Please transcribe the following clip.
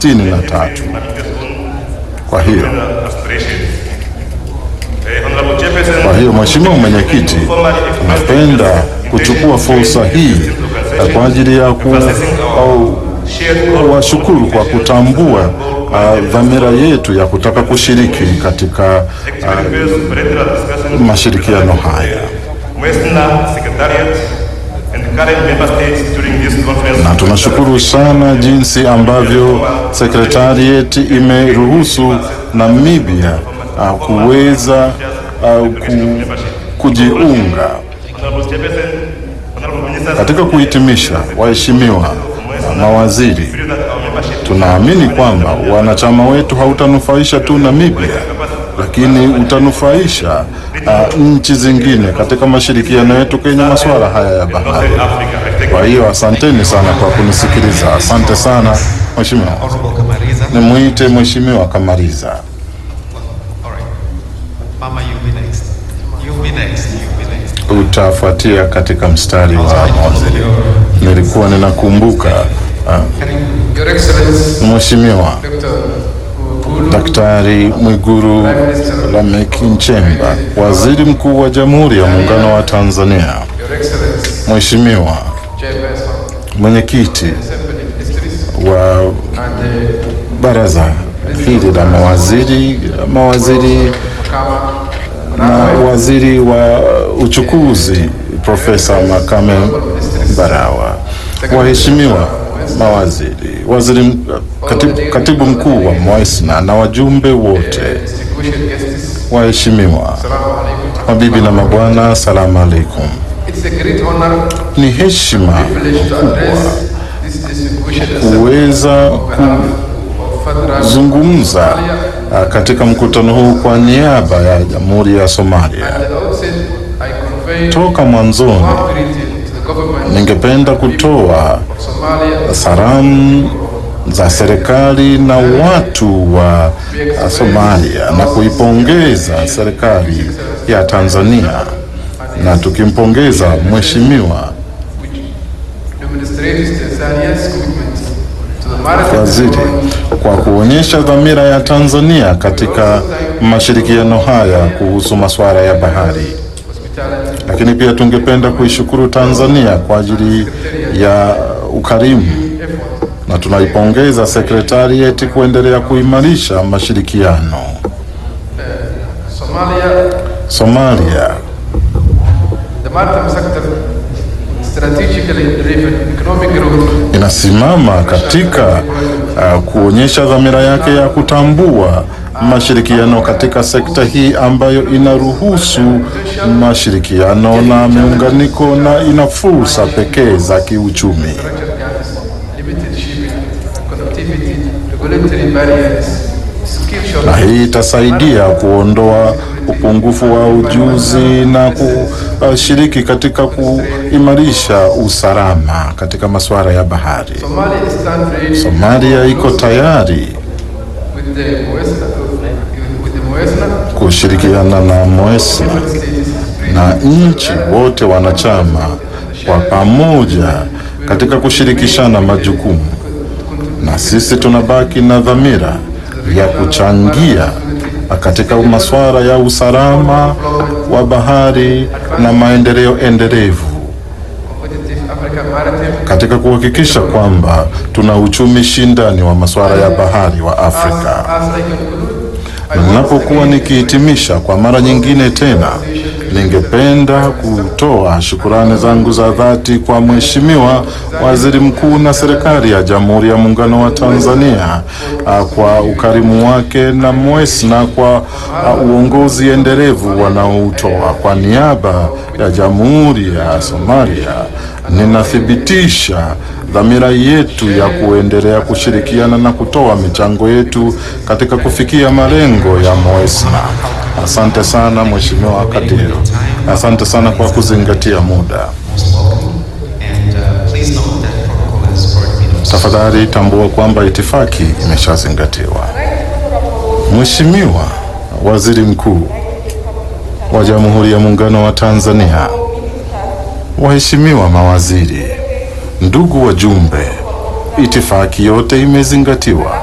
sitini na tatu. Kwa hiyo kwa hiyo Mheshimiwa Mwenyekiti, napenda kuchukua fursa hii eh, kwa ajili ya ku, au, kuwashukuru kwa kutambua uh, dhamira yetu ya kutaka kushiriki katika uh, mashirikiano haya na tunashukuru sana jinsi ambavyo sekretariat imeruhusu Namibia uh, kuweza uh, ku, kujiunga katika kuhitimisha. Waheshimiwa mawaziri, tunaamini kwamba wanachama wetu hautanufaisha tu Namibia, lakini utanufaisha uh, nchi zingine katika mashirikiano yetu kwenye masuala haya ya bahari. Kwa hiyo asanteni sana kwa kunisikiliza. Asante sana Mheshimiwa. Honorable Kamariza. Nimwite Mheshimiwa Kamariza. All right. Mama, you be next. You be next. You be next. Utafuatia katika mstari wa mawaziri. Nilikuwa ninakumbuka uh, Your Excellency, Mheshimiwa Dr. Gulu, Daktari Mwigulu Lameck Nchemba, Waziri Mkuu wa Jamhuri ya Muungano wa Tanzania, Your Excellency, Mheshimiwa Chairperson, Mwenyekiti Assembly Ministries, wa and uh, baraza hili la mawaziri, mawaziri Kama, na waziri wa uchukuzi Profesa Makame Mbarawa, waheshimiwa mawaziri, waziri m- katibu, katibu mkuu wa MOESNA na wajumbe wote, distinguished guests, waheshimiwa Assalamu alaikum. mabibi na mabwana, asalamu alaikum. It's a great honor, Ni heshima privilege to address this distinguished assembly kuweza of federal kuzungumza ah, katika mkutano huu kwa niaba ya Jamhuri ya Somalia. At the outset, I convey Toka mwanzoni warm greeting to the government ningependa kutoa of Somalia salamu za serikali na watu wa Somalia na kuipongeza serikali ya Tanzania na tukimpongeza mheshimiwa demonstrates Tanzania's commitment to the maritime waziri development kwa kuonyesha dhamira ya Tanzania katika mashirikiano haya kuhusu masuala ya bahari. hospitality Lakini pia tungependa kuishukuru Tanzania kwa ajili ya ukarimu na tunaipongeza sekretarieti kuendelea kuimarisha mashirikiano. Somalia Somalia The maritime sector strategically driven economic growth inasimama katika uh, kuonyesha dhamira yake ya kutambua mashirikiano katika sekta hii ambayo inaruhusu mashirikiano na miunganiko na ina fursa pekee za kiuchumi. structure gaps, limited shipping, connectivity, regulatory barriers, skill na shortage, hii itasaidia kuondoa upungufu wa ujuzi na kushiriki katika kuimarisha usalama katika masuala ya bahari. Somalia stands ready Somalia iko tayari with the Moesna, with the Moesna kushirikiana na MOESNA states na nchi wote wanachama kwa pamoja katika kushirikishana majukumu, na sisi tunabaki na dhamira ya kuchangia katika masuala ya usalama wa bahari na maendeleo endelevu competitive African maritime katika kuhakikisha kwamba tuna uchumi shindani wa masuala ya bahari wa Afrika. as I conclude I Na once Ninapokuwa again nikihitimisha kwa mara nyingine tena, ningependa kutoa shukurani zangu za dhati kwa Mheshimiwa Waziri Mkuu na serikali ya Jamhuri ya Muungano wa Tanzania ah, kwa ukarimu wake na MOESNA kwa ah, uongozi endelevu wanaoutoa. Kwa niaba ya Jamhuri ya Somalia, ninathibitisha dhamira yetu ya kuendelea kushirikiana na kutoa michango yetu katika kufikia malengo ya MOESNA. Asante sana Mheshimiwa Kadiro, asante sana kwa kuzingatia muda. Most welcome. And uh, please note that protocol has already been observed. Tafadhali tambua kwamba itifaki imeshazingatiwa. Mheshimiwa Waziri Mkuu wa Jamhuri ya Muungano wa Tanzania, waheshimiwa mawaziri, ndugu wajumbe, itifaki yote imezingatiwa.